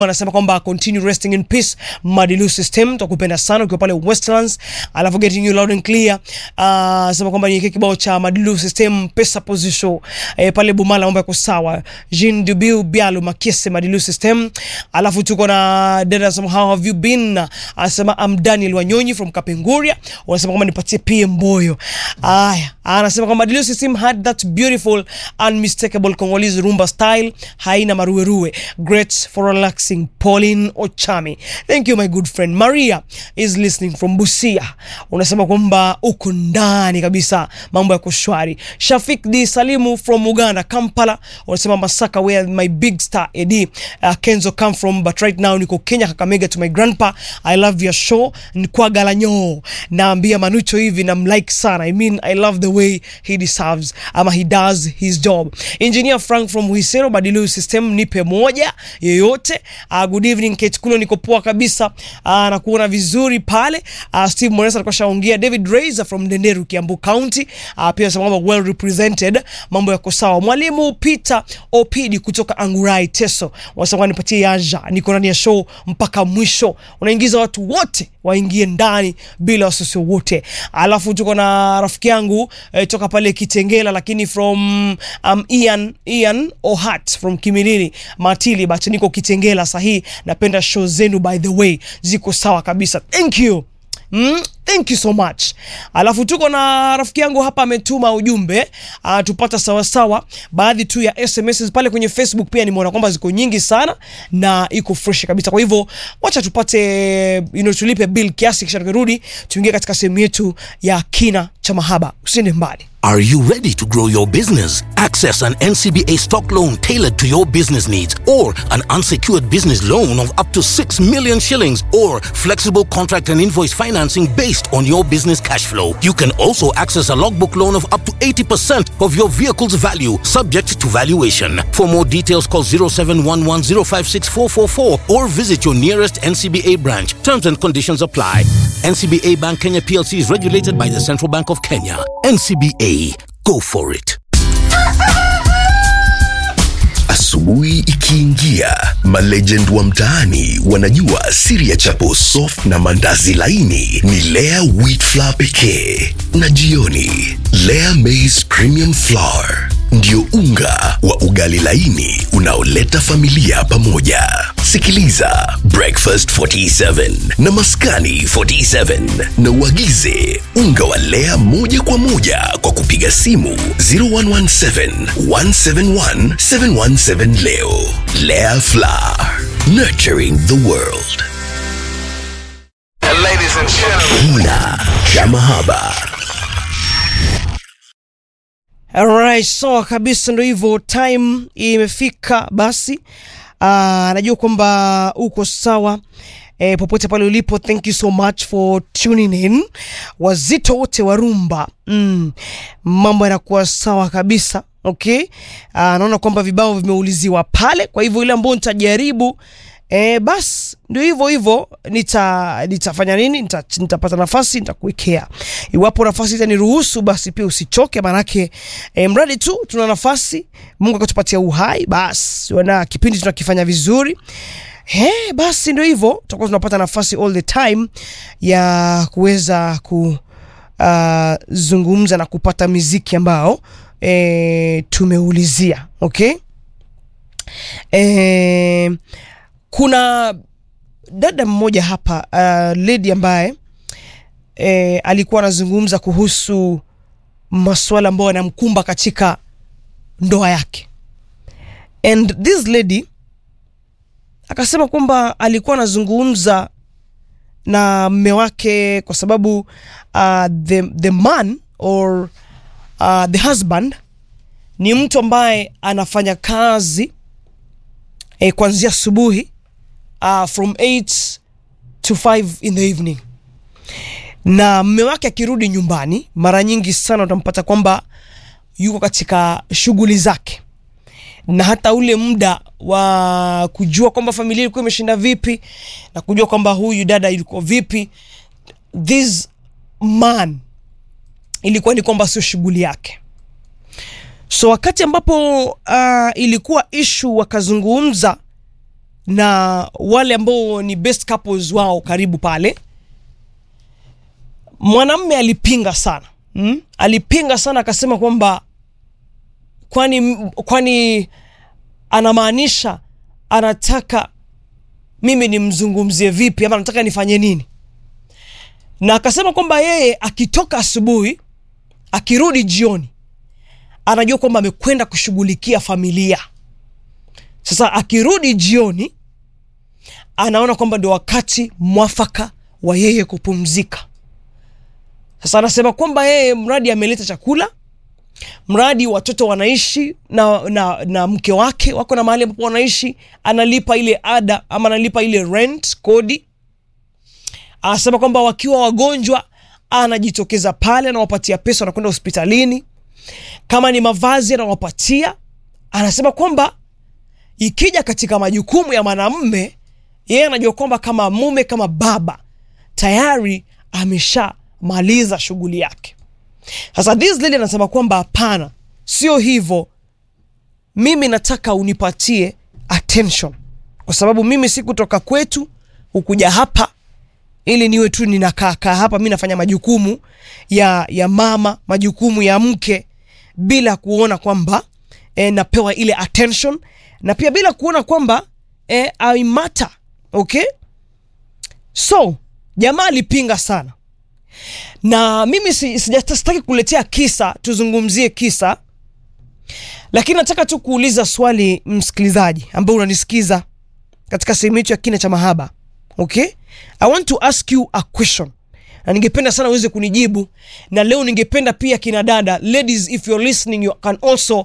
anasema kwamba continue resting in peace Madilu system tukupenda sana ukiwa pale Westlands alafu getting you loud and clear uh, anasema kwamba ni kibao cha Madilu system pesa position eh, pale Bumala mambo yako sawa Jean Dubiu Bialu Makese Madilu system alafu tuko na dada anasema how have you been anasema I'm Daniel Wanyonyi from Kapenguria wanasema kwamba nipatie PM Mboyo aya anasema kwamba Madilu system had that beautiful unmistakable Congolese rumba style haina maruweruwe great for relaxing Pauline Ochami thank you my good friend Maria is listening from Busia unasema kwamba uko ndani kabisa mambo yako shwari Shafik D Salimu from Uganda Kampala unasema Masaka where my big star Eddie uh, Kenzo come from but right now niko Kenya Kakamega to my grandpa I love your show Nkwagalanyo naambia Manucho hivi na mlike sana I mean I love the way he deserves ama he does his job Engineer Frank from Huisero Badilu system nipe moja yoyote uh, good evening Kate Kulo niko poa kabisa uh, na kuona vizuri pale uh, Steve Moresa alikuwa shaongea David Raiser from Ndenderu Kiambu County uh, pia anasema kwamba well represented mambo yako sawa mwalimu Peter Opidi kutoka Angurai Teso wanasema nipatie yaja niko ndani ya show mpaka mwisho unaingiza watu wote waingie ndani bila wasiwasi wote alafu tuko na rafiki yangu eh, toka pale Kitengela lakini from um, Ian, Ian Ohat from Kimilili Matili but niko Kitengela sahi napenda show zenu by the way ziko sawa kabisa thank you Mm, thank you so much. Alafu tuko na rafiki yangu hapa ametuma ujumbe uh, tupata sawasawa baadhi tu ya SMS pale kwenye Facebook pia nimeona kwamba ziko nyingi sana na iko fresh kabisa. Kwa hivyo wacha tupate you know, tulipe bill kiasi kisha tukirudi tuingie katika sehemu yetu ya kina cha mahaba. Usiende mbali. Are you ready to grow your business? Access an NCBA stock loan tailored to your business needs or an unsecured business loan of up to 6 million shillings or flexible contract and invoice financing based on your business cash flow. You can also access a logbook loan of up to 80% of your vehicle's value subject to valuation. For more details call 0711056444 or visit your nearest NCBA branch. Terms and conditions apply. NCBA Bank Kenya PLC is regulated by the Central Bank of Kenya. NCBA Go for it. Asubuhi ikiingia, malegend wa mtaani wanajua siri ya chapo soft na mandazi laini ni Lea wheat flour pekee, na jioni Lea maize premium flour ndio unga wa ugali laini unaoleta familia pamoja. Sikiliza Breakfast 47 na Maskani 47 na uagize unga wa Lea moja kwa moja kwa kupiga simu 0117 171 717 leo. Lea Flour, nurturing the world. Ladies and gentlemen. Kina cha mahaba. Alright, sawa kabisa, ndo hivyo, time imefika. Basi uh, najua kwamba uko sawa eh, popote pale ulipo, thank you so much for tuning in. Wazito wote wa rumba mm, mambo yanakuwa sawa kabisa. Okay, uh, naona kwamba vibao vimeuliziwa pale, kwa hivyo ile ambayo nitajaribu E, bas ndio hivyo hivyo, nita nitafanya nini? Nita, nitapata nafasi nitakuwekea. Iwapo nafasi itaniruhusu, basi pia usichoke, manake e, mradi tu tuna nafasi, Mungu akatupatia uhai, basi wana kipindi tunakifanya vizuri. He, basi ndio hivyo, tutakuwa tunapata nafasi all the time ya kuweza ku uh, zungumza na kupata miziki ambao e, tumeulizia okay? e, kuna dada mmoja hapa uh, lady ambaye e, alikuwa anazungumza kuhusu masuala ambayo yanamkumba katika ndoa yake and this lady akasema kwamba alikuwa anazungumza na mme wake kwa sababu uh, the, the man or uh, the husband ni mtu ambaye anafanya kazi eh, kuanzia asubuhi uh, from 8 to 5 in the evening na mme wake akirudi nyumbani mara nyingi sana utampata kwamba yuko katika shughuli zake na hata ule muda wa kujua kwamba familia ilikuwa imeshinda vipi na kujua kwamba huyu dada ilikuwa vipi this man ilikuwa ni kwamba sio shughuli yake so wakati ambapo uh, ilikuwa ishu wakazungumza na wale ambao ni best couples wao karibu pale mwanamme alipinga sana mm? alipinga sana akasema kwamba kwani kwani anamaanisha anataka mimi nimzungumzie vipi ama anataka nifanye nini na akasema kwamba yeye akitoka asubuhi akirudi jioni anajua kwamba amekwenda kushughulikia familia sasa akirudi jioni anaona kwamba ndio wakati mwafaka wa yeye kupumzika sasa anasema kwamba yeye mradi ameleta chakula mradi watoto wanaishi na, na, na mke wake wako na mahali ambapo wanaishi analipa ile ada ama analipa ile rent kodi anasema kwamba wakiwa wagonjwa anajitokeza pale anawapatia pesa wanakwenda hospitalini kama ni mavazi anawapatia anasema kwamba ikija katika majukumu ya mwanamme yeye anajua kwamba kama mume kama baba tayari ameshamaliza shughuli yake sasa this lady anasema kwamba hapana sio hivyo mimi nataka unipatie attention kwa sababu mimi si kutoka kwetu hukuja hapa ili niwe tu ninakaakaa hapa mi nafanya majukumu ya ya mama majukumu ya mke bila kuona kwamba e, napewa ile attention na pia bila kuona kwamba e, I matter okay so jamaa alipinga sana na mimi si- sija- sitaki kuletea kisa tuzungumzie kisa lakini nataka tu kuuliza swali msikilizaji ambao unanisikiza katika sehemu hicho ya kina cha mahaba okay i want to ask you a question na ningependa sana uweze kunijibu na leo ningependa pia kina dada ladies if you're listening you can also